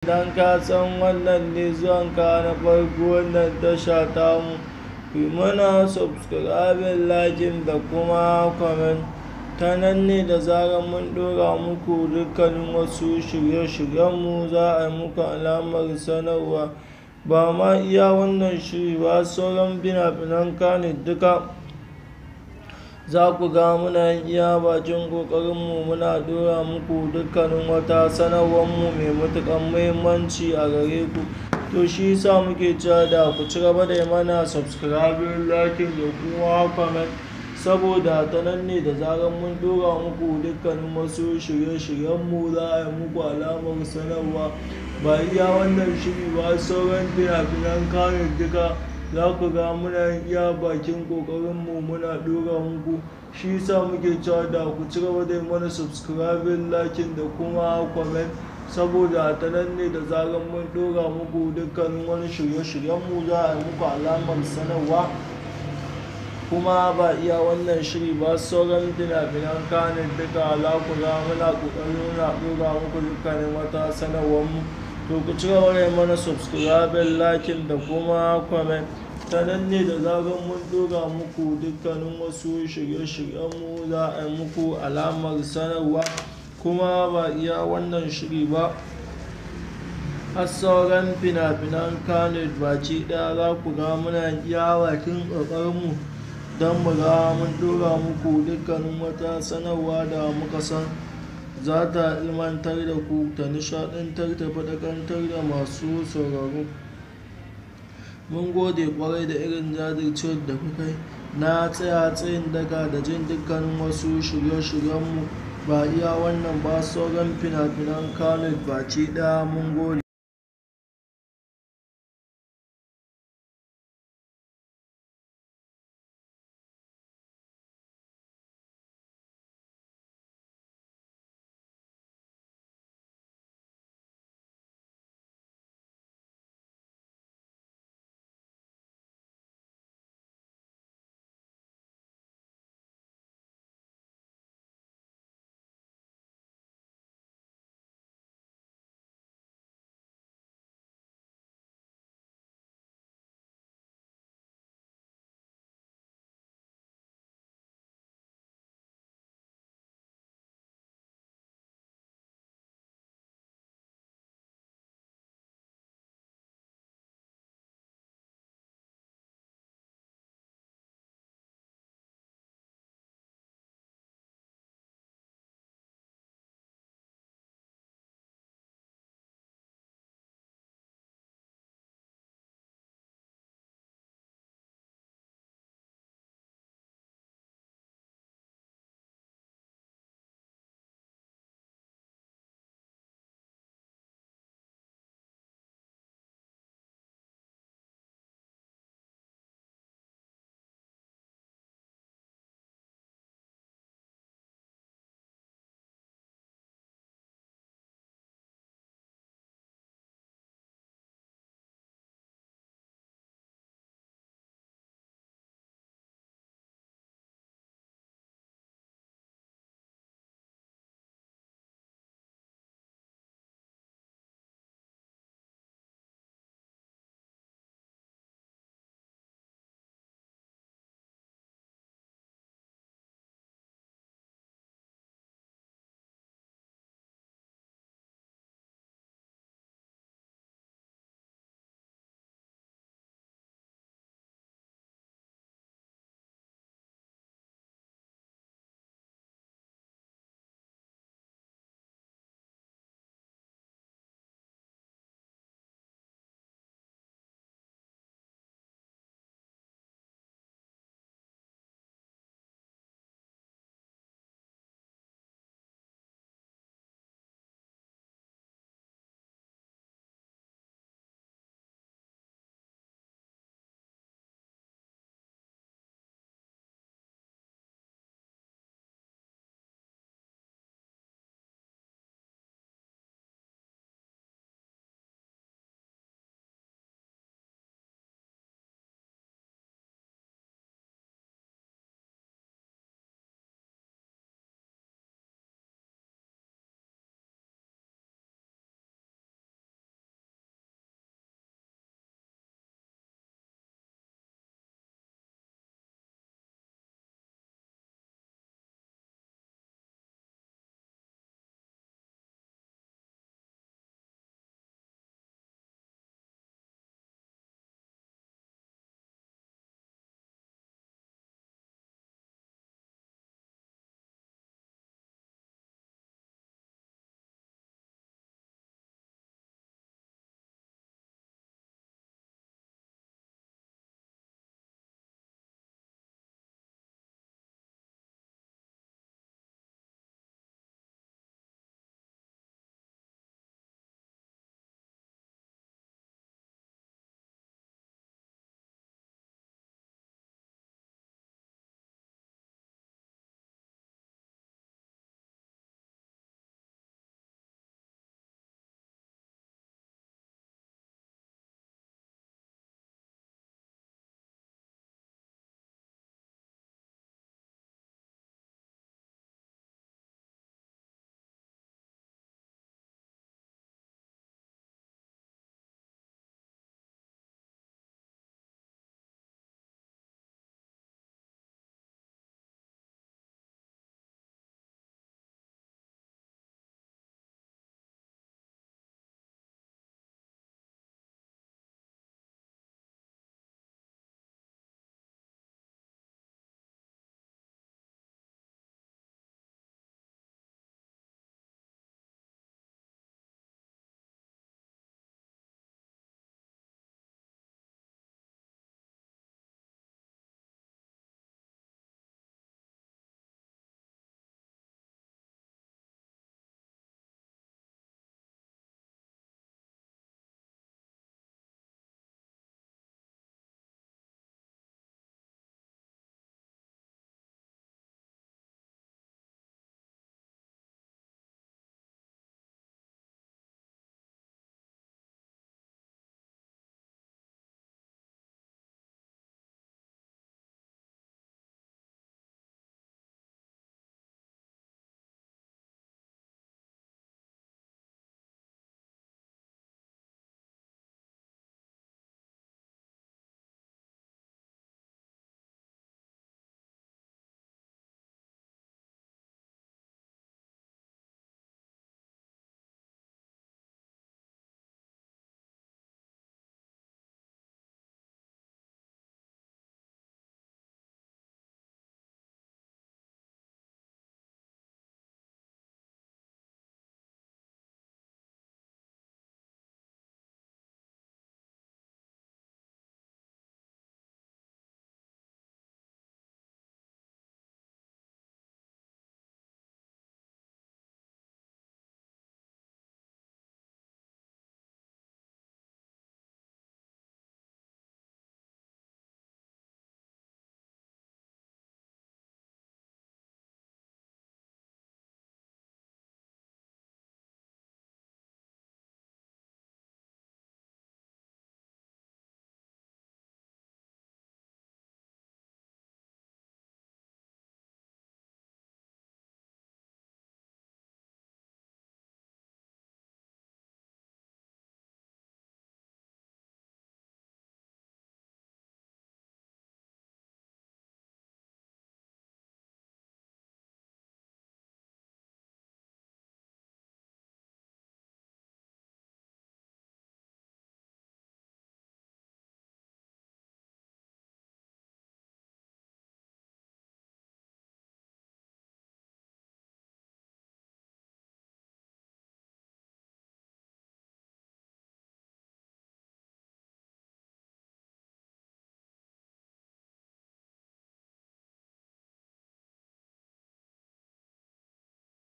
idan ka san wannan ne zuwanka na farko wannan tasha tamu ku mana subscribing lakin da kuma comment ta nan ne da zarar mun ɗora muku dukkanin wasu shirye-shiryenmu za a yi muku alamar sanarwa ba ma iya wannan shiri ba sauran fina-finan kane duka za ku ga muna iya bakin ƙoƙarinmu muna ɗora muku dukkanin wata sanarwarmu mai matuƙar muhimmanci a gare ku to shi yasa muke cewa da ku ci gaba da mana subscribing lakin da kuma comment saboda ta nan ne da zarar mun dora muku dukkanin wasu shirye-shiryenmu za a yi muku alamar sanarwa ba iya wannan shiri ba sauran fina-finan kayan duka za ku ga muna iya bakin ƙoƙarinmu muna dora muku shi yasa muke cewa da ku ci gaba da mana subscribing lakin da kuma comment saboda ta nan ne da zarar mun dora muku dukkanin wani shirye-shiryenmu za a yi muku alamar sanarwa kuma ba iya wannan shiri ba sauran fina-finan kanin duka za ku ga muna ƙoƙarin muna ɗora muku dukkanin wata sanarwar mu to ku ci gaba da mana subscribe lakin da kuma comment ta nan ne da zarar mun ɗora muku dukkanin wasu shirye-shiryen mu za a yi muku alamar sanarwa kuma ba iya wannan shiri ba har sauran fina-finan kanin baci ɗaya za ku ga muna iya bakin ƙoƙarinmu don mu ga mun dora muku dukkanin wata sanarwa da muka san za ta ilmantar da ku ta nishadantar ta faɗakantar da masu sauraro mun gode kwarai da irin jajircewar da kuka yi na tsaya tsayin daga da jin dukkanin wasu shirye-shiryenmu ba iya wannan ba sauran fina-finan kalit baci ɗaya mun gode